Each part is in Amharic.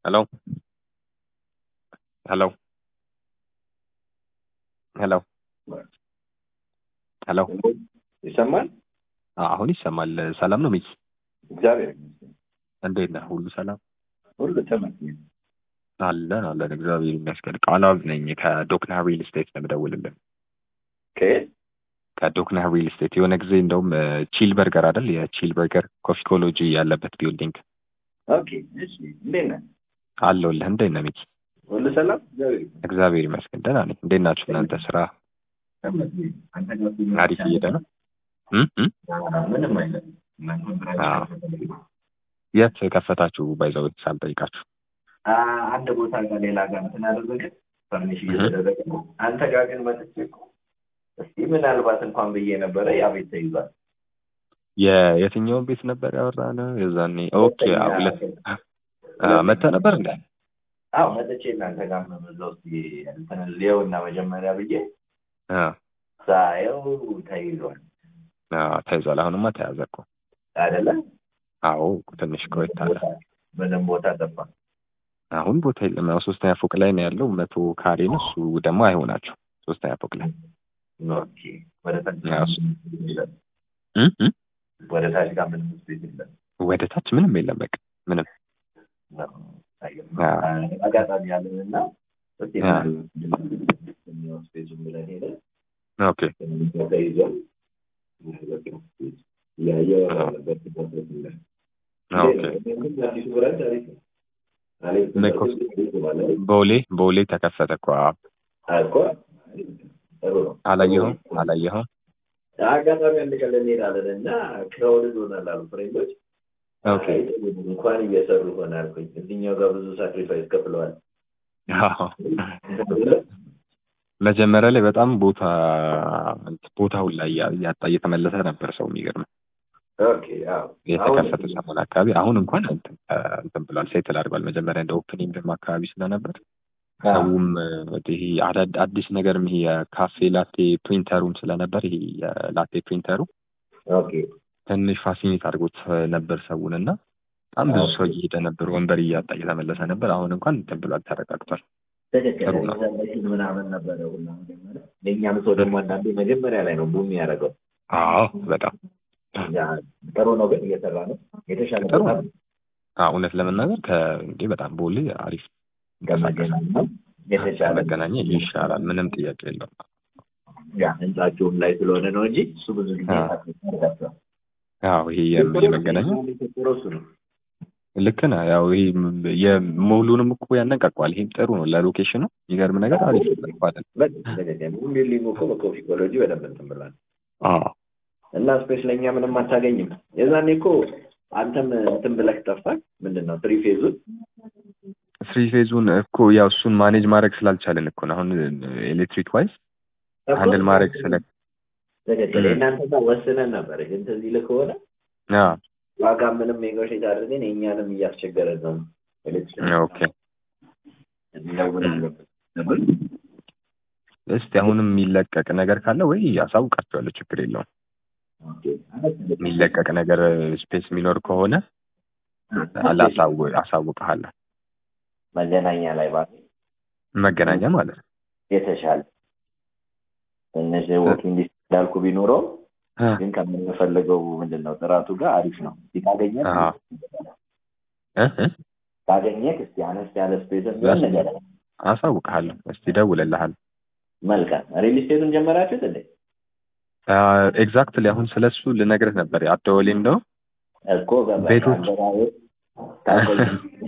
ሄሎ ሄሎ ሄሎ ሄሎ ይሰማል? አሁን ይሰማል። ሰላም ነው ሚኪ? እግዚአብሔር ይመስገን እንዴት ነህ? ሁሉ ሰላም ሁሉ ተመስገን። አለን አለን። እግዚአብሔር ይመስገን። ቃላብ ነኝ ከዶክና ሪል ስቴት ነው የምደውልልን። ከየት? ከዶክና ሪል ስቴት የሆነ ጊዜ እንደውም ቺል በርገር አይደል? የቺል በርገር ኮፊኮሎጂ ያለበት ቢልዲንግ ኦኬ። እሺ፣ እንዴት ነህ? አለሁልህ። እንዴት ነህ ሚኪ? ሁሉ ሰላም? እግዚአብሔር ይመስገን። እግዚአብሔር ይመስገን ደህና ነኝ። እንዴት ናችሁ እናንተ? ስራ ተመስገን። አንተ ጋር አሪፍ እየሄደ ነው? እም እም? ምንም አይነት አዎ። የት ከፈታችሁ? ባይዘው ሳልጠይቃችሁ አንድ ቦታ ጋር ሌላ ጋር እንትን አደረገ ፈርኒሽ እየተደረገ ነው። አንተ ጋር ግን መጥቼ እኮ እስኪ ምናልባት እንኳን ብዬ ነበረ ያ ቤት ተይዟል። የየትኛውን ቤት ነበር ያወራነው የዛኔ? ኦኬ አዎ፣ ሁለት አ፣ መተህ ነበር እንዴ? አዎ መጥቼ እናንተ ጋር ነው በዛ ውስጥ እንትን ሊየውና መጀመሪያ ብዬ አ ሳየው ተይዟል አ፣ ተይዟል። አሁንማ ተያዘ እኮ። አይደለ? አዎ ትንሽ ቆይታ አለ። ምንም ቦታ ጠፋ። አሁን ቦታ የለም። ያው ሶስተኛ ፎቅ ላይ ነው ያለው። መቶ ካሬ ነው እሱ ደግሞ አይሆናቸው ሶስተኛ ፎቅ ላይ ኦኬ። ወደ ታች ያው እሱ- የለም። እም እም? ወደ ታች ጋር ምንም ስፔስ የለም። ወደ ታች ምንም የለም። በቃ ምንም አዎ። አጋጣሚ ያለን እና እስኪ አዎ። የሚሆን ስፔሱን ብለን ሄደን ኦኬ ተይዟል። እያየሁ ነበር ሲደረግ ይላል። ኦኬ። አዲሱ ብራንች አሪፍ ነው። አሪፍ ነው። ሜኮስ አሪፍ ነው ማለት ቦሌ ቦሌ ተከፈተ እኮ አዎ። እኮ ጥሩ ነው። አላየኸውም? አላየኸውም? አጋጣሚ አንድ ቀን እንሄዳለን እና ክራውድድ ሆናል አሉ ፍሬንዶች። ኦኬ አይ እንኳን እየሰሩ ሆነ አልኩኝ። እዚህኛው ጋር ብዙ ሳክሪፋይስ ከፍለዋል። አዎ። መጀመሪያ ላይ በጣም ቦታ ቦታውን ላይ እያጣ እየተመለሰ ነበር ሰው የሚገርም ኦኬ አዎ። የተከፈተ ሰሞን አካባቢ አሁን እንኳን እንትን እንትን ብሏል ሴትል አድርጓል። መጀመሪያ እንደ ኦፕኒንግም አካባቢ ስለነበር ሰውም ይሄ አዳድ- አዲስ ነገርም ይሄ የካፌ ላቴ ፕሪንተሩም ስለነበር ይሄ የላቴ ፕሪንተሩ ኦኬ ትንሽ ፋሲኔት አድርጎት ነበር ሰውን እና በጣም ብዙ ሰው እየሄደ ነበር፣ ወንበር እያጣ እየተመለሰ ነበር። አሁን እንኳን እንትን ብሏል፣ ተረጋግቷል። ትክክል ጥሩ ነው። ሪዘርቬሽን ምናምን ነበረ ሁላ መጀመሪያ። የእኛም ሰው ደግሞ አንዳንዴ መጀመሪያ ላይ ነው ቡም ያደረገው። አዎ በጣም ያ ጥሩ ነው፣ ግን እየሰራ ነው። የተሻለ ጥሩ ቦታ ነው። አዎ እውነት ለመናገር ከእንዴ በጣም ቦሌ አሪፍ ከመገናኛ ነው የተሻለ መገናኛ ይሻላል፣ ምንም ጥያቄ የለውም። ያ ህንጻቸውም ላይ ስለሆነ ነው እንጂ እሱ ብዙ ጊዜ አዎ። ታደርጋቸዋል። አዎ ይሄ የም- የመገናኛ ጥሩ እሱ ነው። ልክ ነህ። ያው ይሄ ም- የሙሉንም እኮ ያነቃቋል። ይሄም ጥሩ ነው ለሎኬሽኑ። የሚገርም ነገር አሪፍ ነው አይደል? ቢልዲንግ እኮ በኮፊኮሎጂ በደንብ እንትን ብሏል። አዎ እና ስፔስ ለእኛ ምንም አታገኝም። የዛኔ እኮ አንተም እንትን ብለህ ጠፋህ። ምንድን ነው ትሪ ፌዙን ስሪ ፌዙን እኮ ያው እሱን ማኔጅ ማድረግ ስላልቻለን እኮ ነው አሁን ኤሌክትሪክ ዋይዝ ሃንድል ማድረግ ስለ ትክክል። የእናንተ ጋር ወስነን ነበር፣ ግን ትዝ ይልህ ከሆነ አዎ ዋጋ ምንም ኔጎሽት አድርገን የእኛንም እያስቸገረን ነው። ኤሌክትሪክ ኦኬ እንደውላለን ነበር። እስቲ አሁንም የሚለቀቅ ነገር ካለ ወይ አሳውቃቸዋለሁ። ችግር የለውም። የሚለቀቅ ነገር ስፔስ የሚኖር ከሆነ አላሳው- አሳውቅሃለሁ። መገናኛ ላይ ባ መገናኛ ማለት ነው። የተሻለ ትንሽ ወኪንግ እንዳልኩ ቢኖረው አ፣ ግን ከምንፈልገው ምንድን ነው ጥራቱ ጋር አሪፍ ነው። እስኪ ካገኘህ አዎ። እ እ ካገኘህ እስኪ አነስ ያለ ስፔስ ቢሆን ነገር አሳውቅሃለሁ። እስቲ እደውልልሃለሁ። መልካም። ሪል ስቴቱን ጀመራችሁት እንዴ? ኤግዛክትሊ አሁን ስለሱ ልነግርህ ነበር አደወሌ እንደው እኮ ገባኝ። ቤቶች- አገባቡ ታቆይ-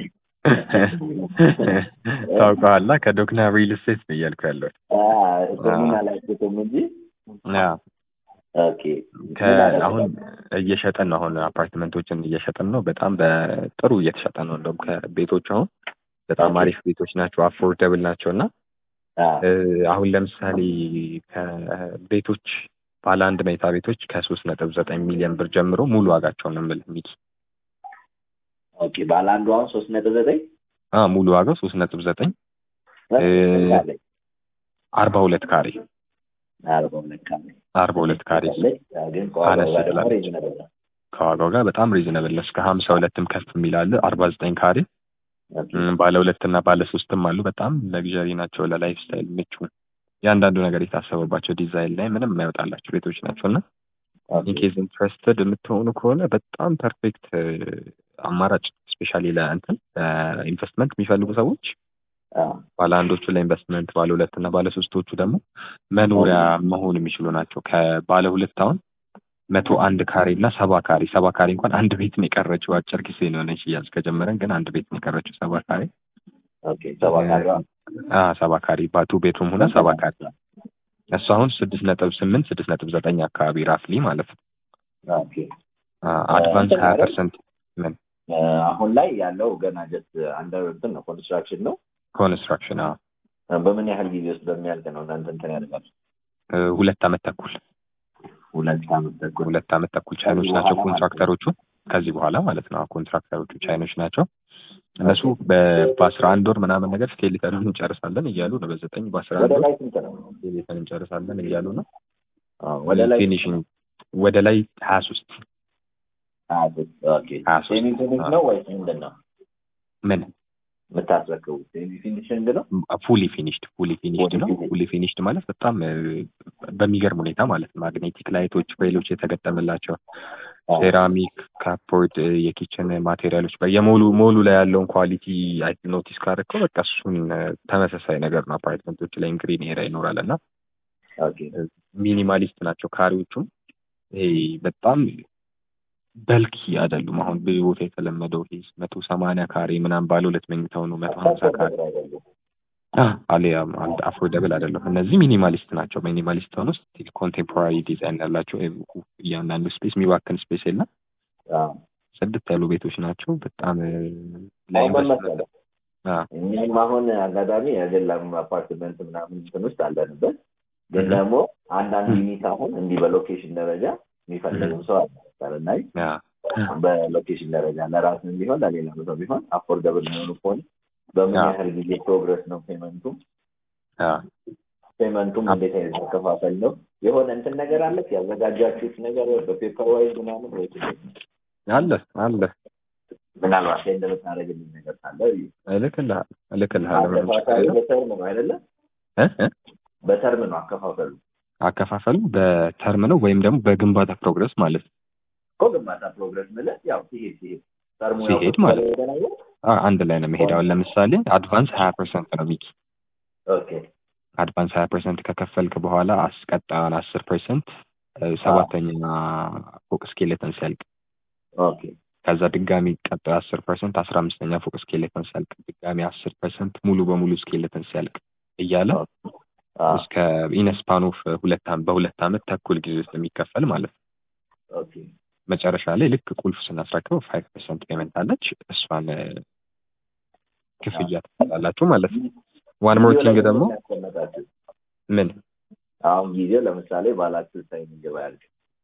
ታውቀዋላ ከዶክና ሪል ስቴት ነው እያልኩ ያለው አ፣ ስሙን አላውቅም እንጂ ኦኬ። ከ- አሁን እየሸጠን ነው። አሁን አፓርትመንቶችን እየሸጠን ነው። በጣም በጥሩ እየተሸጠ ነው። እንደውም ከቤቶች አሁን በጣም ኦኬ። አሪፍ ቤቶች ናቸው፣ አፎርደብል ናቸው እና አ፣ እ፣ አሁን ለምሳሌ ከቤቶች ባለ አንድ መኝታ ቤቶች ከሶስት ነጥብ ዘጠኝ ሚሊዮን ብር ጀምሮ ሙሉ ዋጋቸውን ነው የምልህ ሚኪ። ኦኬ። ባለ አንዱ አሁን ሶስት ነጥብ ዘጠኝ አ ሙሉ ዋጋው ሶስት ነጥብ ዘጠኝ አርባ ሁለት ካሬ አርባ ሁለት ካሬ አርባ ሁለት ካሬ ግን ከዋጋው አነስ ጋር ደግሞ ትላለች። ሪዝነብል ነው። ከዋጋው ጋር በጣም ሪዝነብል ነው። እስከ ሀምሳ ሁለትም ከፍ የሚላለ አርባ ዘጠኝ ካሬ ኦኬ እም፣ ባለ ሁለት እና ባለ ሶስትም አሉ። በጣም ለግዠሪ ናቸው፣ ለላይፍ ስታይል ምቹ፣ እያንዳንዱ ነገር የታሰበባቸው ዲዛይን ላይ ምንም የማይወጣላቸው ቤቶች ናቸው እና ኦኬ ኢንኬዝ ኢንትረስትድ የምትሆኑ ከሆነ በጣም ፐርፌክት አማራጭ ስፔሻሊ ለእንትን ኢንቨስትመንት የሚፈልጉ ሰዎች አዎ ባለ አንዶቹ ለኢንቨስትመንት፣ ባለ ሁለት እና ባለ ሶስቶቹ ደግሞ መኖሪያ መሆን የሚችሉ ናቸው። ከባለ ሁለት አሁን መቶ አንድ ካሬ እና ሰባ ካሬ ሰባ ካሬ እንኳን አንድ ቤት ነው የቀረችው። አጭር ጊዜ ነው ነች ሽያጭ ከጀመረን ግን አንድ ቤት ነው የቀረችው ሰባ ካሬ ኦኬ ሰባ ካሬዋ አ ሰባ ካሬ ባቱ ቤድሩም ሆነ ሰባ ካሬ እሱ አሁን ስድስት ነጥብ ስምንት ስድስት ነጥብ ዘጠኝ አካባቢ ራፍሊ ማለት ነው። ኦኬ አድቫንስ እንትን ሀያ አይደል? ፐርሰንት ምን እ፣ አሁን ላይ ያለው ገና ጀስት አንደር እንትን ነው ኮንስትራክሽን ነው። ኮንስትራክሽን እ፣ በምን ያህል ጊዜ ውስጥ በሚያልቅ ነው እናንተ እንትን ያደርጋል? ሁለት አመት ተኩል ሁለት ዓመት ተኩል ሁለት አመት ተኩል ቻይኖች ከዚህ ናቸው በኋላ ኮንትራክተሮቹ። ከዚህ በኋላ ማለት ነው ኮንትራክተሮቹ ቻይኖች ናቸው። እነሱ በ- በአስራ አንድ ወር ምናምን ነገር ስኬሊተንን እንጨርሳለን እያሉ ነው። በዘጠኝ በአስራ አንድ ወደ ወር ላይ ስንት ነው? ስኬሊተን እንጨርሳለን እያሉ ነው። አዎ፣ ወደ ላይ ፊኒሽንግ ወደ ላይ ሀያ ሶስት ሀያ ሶስት ኦኬ። ሀያ ሶስት ሴሚ ፊኒሽ ነው ወይስ ምንድን ነው ምን የምታስረክቡት? ሴሚ ፊኒሽንግ ነው? ፉሊ ፊኒሽድ ፉሊ ፊኒሽድ ነው። Fully finished. ፉሊ ፊኒሽድ ማለት በጣም እ፣ በሚገርም ሁኔታ ማለት ነው ማግኔቲክ ላይቶች ሬሎች የተገጠመላቸው አዎ። ሴራሚክ ካፖርድ የኪችን ማቴሪያሎች በየሞሉ ሞሉ ላይ ያለውን ኳሊቲ ኖቲስ ካደረግከው በቃ እሱን እ፣ ተመሳሳይ ነገር ነው። አፓርትመንቶች ላይ ግሪን ኤሪያ ይኖራል እና ኦኬ ሚኒማሊስት ናቸው ካሬዎቹም። ይሄ በጣም በልኪ አይደሉም። አሁን ብዙ ቦታ የተለመደው ይሄ መቶ ሰማንያ ካሬ ምናምን ባለ ሁለት መኝታው ነው መቶ ሀምሳ ካሬ አሊያም አንድ አፎርደብል አይደለም። እነዚህ ሚኒማሊስት ናቸው። ሚኒማሊስት ሆኖ ስቲል ኮንቴምፖራሪ ዲዛይን ያላቸው ወይም እያንዳንዱ ስፔስ የሚባክን ስፔስ የለም። አዎ። ጽድት ያሉ ቤቶች ናቸው። በጣም እ፣ አሁን ምን ለኢንቨስትመንት መሰለህ አ፣ እኛም አሁን አጋጣሚ የግል አፓርትመንት ምናምን እንትን ውስጥ አለንበት። ግን እህ። ደግሞ አንዳንድ ዩኒት አሁን እንዲህ በሎኬሽን ደረጃ የሚፈልግም ሰው አለ እና ያ በሎኬሽን ደረጃ ለራስም ቢሆን ለሌላ ሰው ቢሆን አፎርደብል የሚሆኑ ከሆነ በምን አዎ። ያህል ጊዜ ፕሮግረስ ነው ፔመንቱ? ያ ፔመንቱም እንዴት አይነት መከፋፈል ነው? የሆነ እንትን ነገር አለ ያዘጋጃችሁት ነገር በፔፐር ዋይዝ ምናምን ወይ አለ አለ ምናልባት ላይ እንደምታደርግልኝ ነገር ካለ እልክልሃለሁ እልክልሃለሁ ምንም ችግር አከፋፈሉ የለም። በተርም ነው አይደለ? እ እ በተርም ነው አከፋፈሉ አከፋፈሉ በተርም ነው ወይም ደግሞ በግንባታ ፕሮግረስ ማለት ነው። እኮ ግንባታ ፕሮግረስ ምልህ ያው ሲሄድ ሲሄድ ተርሙ ያው ሲሄድ ማለት ነው። ከተለያየ ነገር አ፣ አንድ ላይ ነው የሚሄደው። አሁን ለምሳሌ አድቫንስ ሀያ ፐርሰንት ነው ሚኪ ኦኬ አድቫንስ ሀያ ፐርሰንት ከከፈልክ በኋላ አስቀጣዩን አስር ፐርሰንት ሰባተኛ ፎቅ ስኬሌተን ሲያልቅ ኦኬ ከዛ ድጋሚ ቀጣዩ አስር ፐርሰንት አስራ አምስተኛ ፎቅ ስኬሌተን ሲያልቅ ድጋሚ አስር ፐርሰንት ሙሉ በሙሉ ስኬሌተን ሲያልቅ እያለ አ እስከ ኢነስፓን ኦፍ ሁለት ዓመት በሁለት ዓመት ተኩል ጊዜ ውስጥ የሚከፈል ማለት ነው። ኦኬ መጨረሻ ላይ ልክ ቁልፍ ስናስረክበው ፋይቭ ፐርሰንት ፔመንት አለች። እሷን እ፣ ክፍያ ትላላችሁ ማለት ነው። ዋን ሞር ቲንግ ደግሞ ያስቀመጣችሁ ምን አሁን ጊዜው ለምሳሌ ባላችሁ ታይም ይገባ ያልክ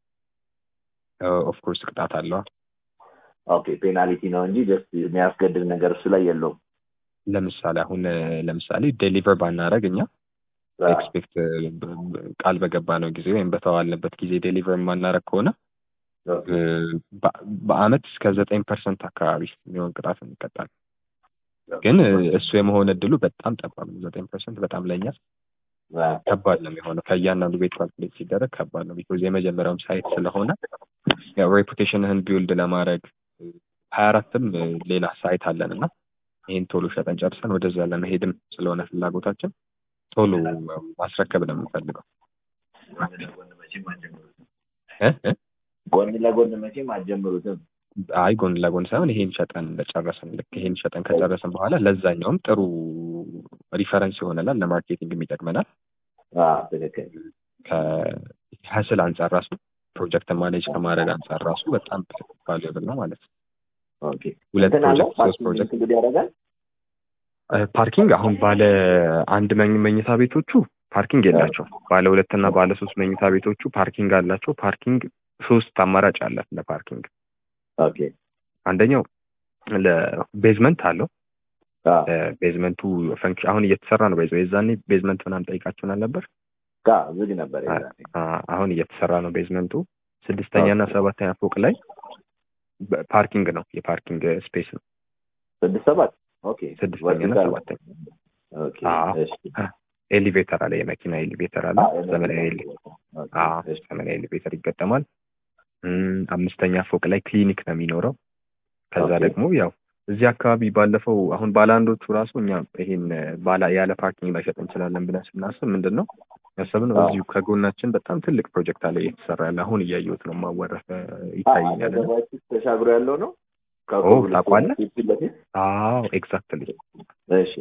ኦፍኮርስ ቅጣት አለዋ። ኦኬ ፔናልቲ ነው እንጂ ጀስት የሚያስገድድ ነገር እሱ ላይ የለውም። ለምሳሌ አሁን እ፣ ለምሳሌ ዴሊቨር ባናረግ እኛ ኤክስፔክት ቃል በገባ ነው ጊዜ ወይም በተዋልንበት ጊዜ ዴሊቨር የማናረግ ከሆነ ኦኬ እ፣ በ- በአመት እስከ ዘጠኝ ፐርሰንት አካባቢ የሚሆን ቅጣት እንቀጣለን። ግን እ፣ እሱ የመሆን እድሉ በጣም ጠባብ ነው። ዘጠኝ ፐርሰንት በጣም ለእኛ ከባድ ነው የሚሆነው። ከእያንዳንዱ ቤት ካልኩሌት ሲደረግ ከባድ ነው። ቢኮዝ የመጀመሪያውም ሳይት ስለሆነ ያው ሬፑቴሽንህን ቢውልድ ለማድረግ ሀያ አራትም ሌላ ሳይት አለን እና ይህን ቶሎ ሸጠን ጨርሰን ወደዛ ለመሄድም ስለሆነ ፍላጎታችን ቶሎ ማስረከብ ነው የምንፈልገው። እ እ ጎን ለጎን መቼም አትጀምሩትም። አይ ጎን ለጎን ሳይሆን ይሄን ሸጠን እንደጨረስን ልክ ይሄን ሸጠን ከጨረስን በኋላ ለዛኛውም ጥሩ ሪፈረንስ ይሆነናል፣ ለማርኬቲንግም ይጠቅመናል። አዎ ትክክል። ከሀስል አንጻር ራሱ ፕሮጀክት ማኔጅ ከማድረግ አንጻር ራሱ በጣም ቫሉብል ነው ማለት ነው። ኦኬ ሁለት እንትን አለው ፕሮጀክት ሶስት ፓርኪንግ ፕሮጀክት እንግዲህ ያደርጋል። ፓርኪንግ አሁን ባለ አንድ መኝ መኝታ ቤቶቹ ፓርኪንግ የላቸው። ባለ ሁለት እና ባለ ሶስት መኝታ ቤቶቹ ፓርኪንግ አላቸው። ፓርኪንግ ሶስት አማራጭ አለ ለፓርኪንግ። ኦኬ አንደኛው ለቤዝመንት አለው። አዎ ቤዝመንቱ ፈንክሽን አሁን እየተሰራ ነው። በይዘው የዛኔ ቤዝመንት ምናምን ጠይቃችሁናል ነበር። ጋ ዝግ ነበር የዛኔ። አ- አሁን እየተሰራ ነው ቤዝመንቱ። ስድስተኛ እና ሰባተኛ ፎቅ ላይ በ- ፓርኪንግ ነው፣ የፓርኪንግ ስፔስ ነው። ስድስት ሰባት ኦኬ ስድስተኛና vertical። ሰባተኛ ኦኬ አዎ። እሺ ኤሊቬተር አለ፣ የመኪና ኤሊቬተር አለ። አዎ፣ ዘመናዊ ኤሊ- አዎ፣ እሺ ዘመናዊ ኤሊቬተር ይገጠማል። እም፣ አምስተኛ ፎቅ ላይ ክሊኒክ ነው የሚኖረው። ከዛ ኦኬ። ደግሞ ያው እዚህ አካባቢ ባለፈው አሁን ባለአንዶቹ ራሱ እኛ ይሄን ባላ ያለ ፓርኪንግ መሸጥ እንችላለን ብለን ስናስብ ምንድን ነው ያሰብነው አዎ። እዚሁ ከጎናችን በጣም ትልቅ ፕሮጀክት አለ እየተሰራ ያለ አሁን እያየሁት ነው ማወረፈ ይታየኛል። እና አጠገባችሁ ተሻግሮ ያለው ነው ኦ ታውቀዋለህ? ፊት ለፊት አዎ ኤግዛክትሊ እሺ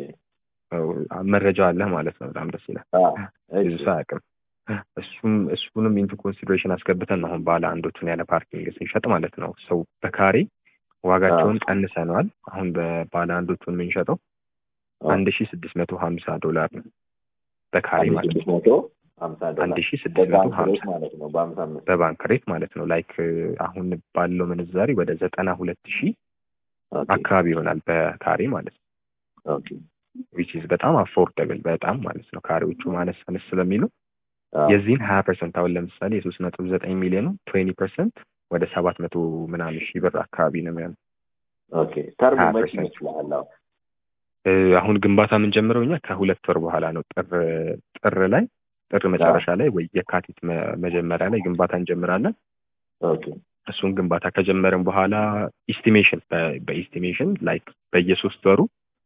መረጃ አለ ማለት ነው። በጣም ደስ ይላል። አዎ ብዙ እሺ ሰው አያውቅም። እሱም እሱንም ኢንቱ ኮንሲደሬሽን አስገብተን ነው አሁን ባለ አንዶቹን ያለ ፓርኪንግ ስንሸጥ ማለት ነው። ሰው በካሬ ዋጋቸውን ቀንሰነዋል። አሁን በባለ አንዶቹን የምንሸጠው አንድ ሺ ስድስት መቶ ሀምሳ ዶላር ነው በካሬ አንድ ማለት ስድስት ነው። መቶ ሀምሳ ዶላር አንድ ሺ ስድስት መቶ በባንክ ሀምሳ ሬት ማለት ነው በሀምሳ አምስት በባንክ ሬት ማለት ነው። ላይክ አሁን ባለው ምንዛሬ ወደ ዘጠና ሁለት ሺህ ኦኬ አካባቢ ይሆናል በካሬ ማለት ነው። ኦኬ ዊች ኢዝ በጣም አፎርደብል በጣም ማለት ነው። ካሬዎቹ ማነስ አነስ ስለሚሉ አዎ የዚህን ሀያ ፐርሰንት አሁን ለምሳሌ የሶስት ነጥብ ዘጠኝ ሚሊዮኑ ትዌንቲ ፐርሰንት ወደ ሰባት መቶ ምናምን ሺህ ብር አካባቢ ነው የሚሆነው። ኦኬ ተርሙ ሀያ መች ፐርሰንት ይመስልሃል አሁን እ፣ አሁን ግንባታ የምንጀምረው እኛ ከሁለት ወር በኋላ ነው። ጥር ጥር ላይ ጥር መጨረሻ ላይ ወይ የካቲት መ- መጀመሪያ ላይ ግንባታ እንጀምራለን። ኦኬ እሱን ግንባታ ከጀመርን በኋላ ኢስቲሜሽን በኢስቲሜሽን ላይክ በየሶስት ወሩ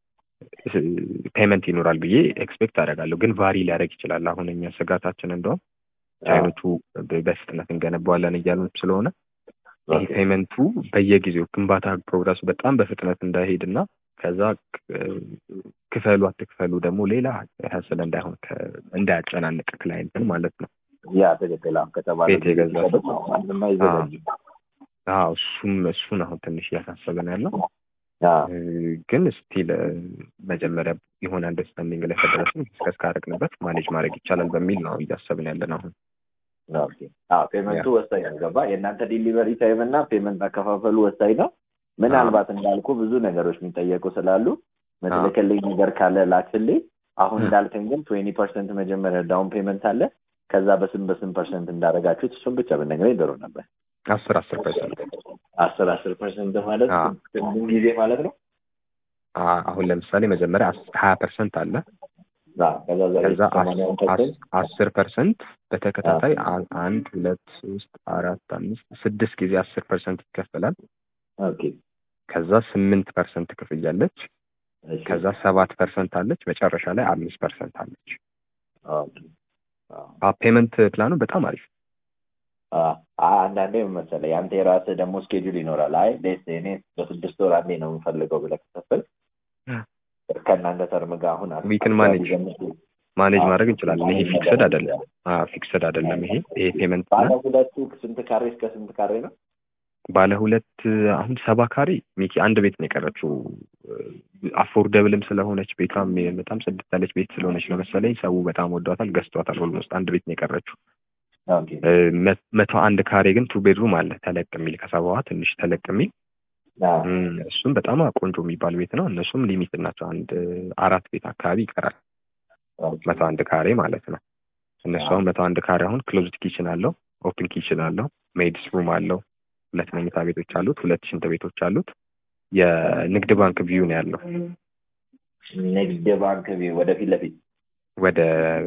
ፔመንት ይኖራል ብዬ ኤክስፔክት አደርጋለሁ። ግን ቫሪ ሊያደርግ ይችላል። አሁን እኛ ስጋታችን እንደውም ቻይኖቹ በ- በፍጥነት እንገነባዋለን እያሉን ስለሆነ ይህ ኦኬ ፔመንቱ በየጊዜው ግንባታ ፕሮግረሱ በጣም በፍጥነት እንዳይሄድ እና ከዛ ክ- ክፈሉ አትክፈሉ ደግሞ ሌላ ሀስል እንዳይሆን ከ- እንዳያጨናንቅ ክላይንትን ማለት ነው። ያ ትክክል አሁን ከተባለ ቤት የገዛ ሰው። ማንም አይዘጋጅም አዎ እሱም እሱን አሁን ትንሽ እያሳሰበን ያለው አዎ እ፣ ግን ስቲል መጀመሪያ የሆነ አንደርስታንዲንግ ላይ ከደረስን ዲስከስ ካደረግንበት ማኔጅ ማድረግ ይቻላል በሚል ነው እያሰብን ያለን አሁን። ኦኬ አዎ ፔመንቱ ወሳኝ ነው ገባ የእናንተ ዲሊቨሪ ታይም እና ፔመንት አከፋፈሉ ወሳኝ ነው ምናልባት እንዳልኩ ብዙ ነገሮች የሚጠየቁ ስላሉ ምትልክልኝ ነገር ካለ ላክልኝ አሁን ም። እንዳልከኝ ግን ትዌንቲ ፐርሰንት መጀመሪያ ዳውን ፔመንት አለ ከዛ በስም በስም ፐርሰንት እንዳደረጋችሁት እሱም ብቻ ብነግረኝ ጥሩ ነበር አስር አስር ፐርሰንት አስር አስር ፐርሰንት ማለት አዎ። ምን ጊዜ ማለት ነው አሁን ለምሳሌ መጀመሪያ ሀያ ፐርሰንት አለ አዎ፣ ከዛ ዛሬ ከዛ ሰማንያውን ፐርሰንት አስር ፐርሰንት በተከታታይ አ- አንድ ሁለት ሶስት አራት አምስት ስድስት ጊዜ አስር ፐርሰንት ይከፈላል። ኦኬ ከዛ ስምንት ፐርሰንት ክፍያለች። እሺ ከዛ ሰባት ፐርሰንት አለች። መጨረሻ ላይ አምስት ፐርሰንት አለች። ኦኬ አዎ ፔመንት ፕላኑ በጣም አሪፍ አዎ፣ አንዳንዴ ምን መሰለህ የአንተ የራስህ ደግሞ ስኬጁል ይኖራል። አይ ደስ እኔ በስድስት ወር አንዴ ነው የምፈልገው ብለህ ከሰፈል ከእናንተ ተርም ጋር አሁን We can manage. ማኔጅ አዎ። ማድረግ እንችላለን። ይሄ ፊክስድ አይደለም። ፊክስድ አይደለም። ይሄ ይሄ ፔመንት ባለ ፕላን ሁለቱ ስንት ካሬ እስከ ስንት ካሬ ነው? ባለ ሁለት አሁን ሰባ ካሬ ሚኪ አንድ ቤት ነው የቀረችው። አፎርደብልም ስለሆነች ቤቷም በጣም ጽድት ያለች ቤት ስለሆነች ነው መሰለኝ ሰው በጣም ወዷታል፣ ገዝቷታል። ኦልሞስት አንድ ቤት ነው የቀረችው። ኦኬ እ፣ መ- መቶ አንድ ካሬ ግን ቱ ቤድሩም አለ ተለቅ የሚል ከሰባዋ ትንሽ ተለቅ የሚል አዎ፣ እም፣ እሱም በጣም ቆንጆ የሚባል ቤት ነው። እነሱም ሊሚት ናቸው። አንድ አራት ቤት አካባቢ ይቀራል። ኦኬ። መቶ አንድ ካሬ ማለት ነው። እነሱ አሁን መቶ አንድ ካሬ አሁን ክሎዝድ ኪችን አለው፣ ኦፕን ኪችን አለው፣ ሜድስ ሩም አለው፣ ሁለት መኝታ ቤቶች አሉት፣ ሁለት ሽንት ቤቶች አሉት። የንግድ ባንክ ቪው ነው ያለው ንግድ ባንክ ቢ- ወደፊት ለፊት ወደ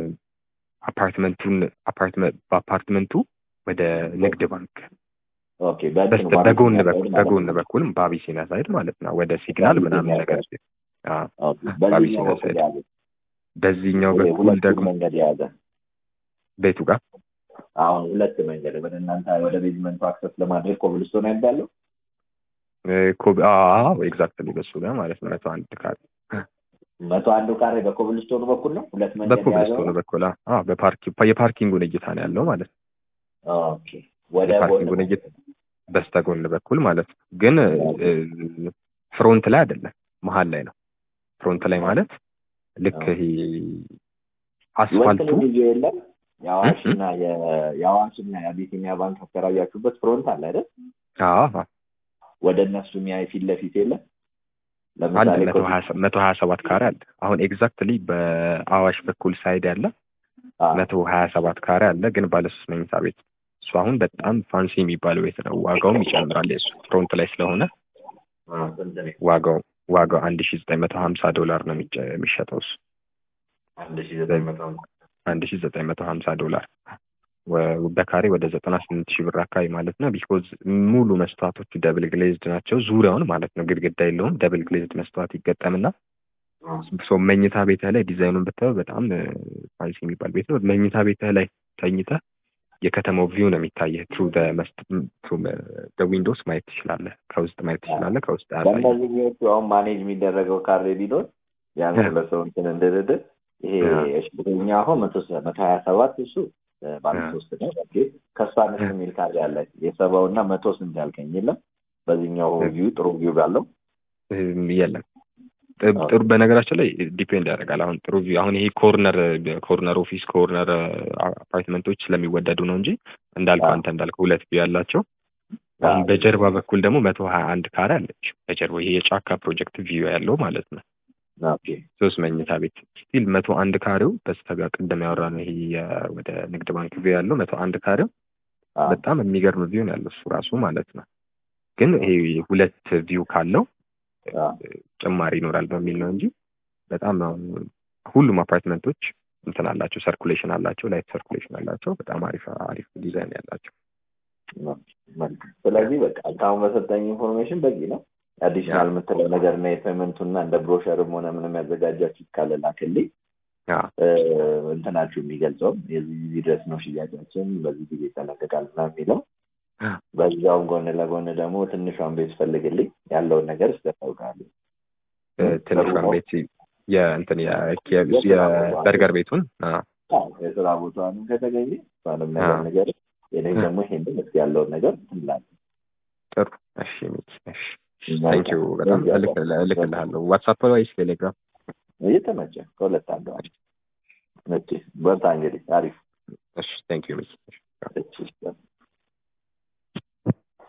አፓርትመንቱን አፓርትመንት በአፓርትመንቱ ወደ ንግድ ባንክ ኦኬ። በእንትን በስተ ማለት በጎን ነው በኩል ማለት በጎን ነው። በኩል በአቢሲኒያ ሳይድ ማለት ነው ወደ ሲግናል ምናምን ነገር አዎ ኦኬ። በዚህኛው አቢሲኒያ በኩል ሳይድ ያለ በዚህኛው ይሄ በኩል ሁለቱም ደግሞ መንገድ የያዘ ቤቱ ጋር አሁን ሁለት መንገድ ወደ እናንተ ወደ ቤዝመንቱ አክሰስ ለማድረግ ኮብልስቶን ያለው አዎ ኤግዛክትሊ በሱ ጋር ማለት ነው መቶ አንድ ካሬ መቶ አንዱ ካሬ በኮብልስቶኑ በኩል ነው። ሁለት መንገድ የያዘው በኮብልስቶኑ ነው። በኩል አዎ በፓርኪ የፓርኪንጉን እይታ ነው ያለው ማለት ነው ኦኬ። ወደ የፓርኪንጉን ጎን እይታ በስተጎን በኩል ማለት ነው ግን እ፣ ፍሮንት ላይ አይደለም መሀል ላይ ነው ፍሮንት ላይ ማለት ልክ ይሄ አስፋልቱ ወንትን ልዩ የለም የአዋሽና የ- የአዋሽና የአቢሲኒያ ባንክ አከራያችሁበት ፍሮንት አለ አይደል? አዎ ወደ እነሱ የሚያይ ፊት ለፊት የለም። አለ ለምሳሌ መቶ ሀያ ሰ- መቶ ሀያ ሰባት ካሬ አለ አሁን ኤግዛክትሊ በአዋሽ በኩል ሳይድ ያለ አዎ፣ መቶ ሀያ ሰባት ካሬ አለ ግን ባለ ሶስት መኝታ ቤት እሱ አሁን በጣም ፋንሲ የሚባለው ቤት ነው ዋጋውም ይጨምራል የሱ ፍሮንት ላይ ስለሆነ አዎ፣ ስንት ነው? ዋጋው ዋጋው አንድ ሺ ዘጠኝ መቶ ሀምሳ ዶላር ነው የሚጨ- የሚሸጠው እሱ አንድ ሺ ዘጠኝ መቶ ሃምሳ አንድ ሺ ዘጠኝ መቶ ሀምሳ ዶላር ወ- በካሬ ወደ ዘጠና ስምንት ሺህ ብር አካባቢ ማለት ነው። ቢኮዝ ሙሉ መስተዋቶቹ ደብል ግሌዝድ ናቸው ዙሪያውን ማለት ነው። ግድግዳ የለውም። ደብል ግሌዝድ መስተዋት ይገጠምና ሶ መኝታ ቤትህ ላይ ዲዛይኑን ብታየው በጣም ፋንሲ የሚባል ቤት ነው። መኝታ ቤትህ ላይ ተኝተህ የከተማው ቪው ነው የሚታየህ። ትሩ ዊንዶውስ ማየት ትችላለህ። ከውስጥ ማየት ትችላለህ። ከውስጥ ያሳያል። በእነዚህ ቪዎቹ አሁን ማኔጅ የሚደረገው ካሬ ቢኖር ቢያንስ ሁለት ሰው እንትን እንድርድር ይሄ እሽኛ አሁን መቶ ሰ- መቶ ሀያ ሰባት እሱ እ፣ ባለ አ። ሶስት ነው ኦኬ። ከእሱ አነስ የሚል ካሬ አለ የሰባው እና መቶ ስንት ያልከኝ የለም በዚህኛው ቪው ጥሩ ቪው ባለው እም፣ የለም ጥ- ጥሩ በነገራችን ላይ ዲፔንድ ያደርጋል። አሁን ጥሩ ቪው አሁን ይሄ ኮርነር ኮርነር ኦፊስ ኮርነር አፓርትመንቶች ስለሚወደዱ ነው እንጂ እንዳልከው አዎ። አንተ እንዳልከው ሁለት ቪው ያላቸው አሁን አዎ። በጀርባ በኩል ደግሞ መቶ ሀያ አንድ ካሬ አለች። በጀርባ ይሄ የጫካ ፕሮጀክት ቪው ያለው ማለት ነው። ኦኬ ሶስት መኝታ ቤት ስቲል መቶ አንድ ካሬው በስተጋ ቅድም ያወራነው ይሄ የ- ወደ ንግድ ባንክ ቪው ያለው መቶ አንድ ካሬው አ፣ በጣም የሚገርም ቪው ነው ያለው እሱ ራሱ ማለት ነው። ግን ይሄ ሁለት ቪው ካለው አ፣ ጭማሪ ይኖራል በሚል ነው እንጂ በጣም አሁን ሁሉም አፓርትመንቶች እንትን አላቸው፣ ሰርኩሌሽን አላቸው፣ ላይት ሰርኩሌሽን አላቸው። በጣም አሪፍ አሪፍ ዲዛይን ያላቸው። መልካም። ስለዚህ በቃ እስካሁን በሰጠኝ ኢንፎርሜሽን በቂ ነው። አዲሽናል የምትለው ነገር እና የፔመንቱና እንደ ብሮሸርም ሆነ ምንም ያዘጋጃችሁ ካለ ላክልኝ። ያ እ፣ እንትናችሁ የሚገልጸው የዚህ ጊዜ ድረስ ነው ሽያጫችን በዚህ ጊዜ ይጠናቀቃል ምናምን የሚለው በዛውም ጎን ለጎን ደግሞ ትንሿን ቤት ፈልግልኝ ያለውን ነገር ስታውቃለሁ። ትንሿን ቤት የእንትን የ- የ- የበርገር ቤቱን አ፣ የስራ ቦታዋንም ከተገኘ እሷንም ነገር አዎ። ነገር የኔ ደግሞ ይሄንን እስኪ ያለውን ነገር ትላለ ጥሩ እሺ ሚኪ እሺ ታንክ ዩ በጣም እልክ- እልክልሃለሁ ዋትሳፕ ወይስ ቴሌግራም እየተመቸ ከሁለት አንዱ አሪፍ በርታ እንግዲህ አሪፍ እሺ ታንክ ዩ ሚኪ እሺ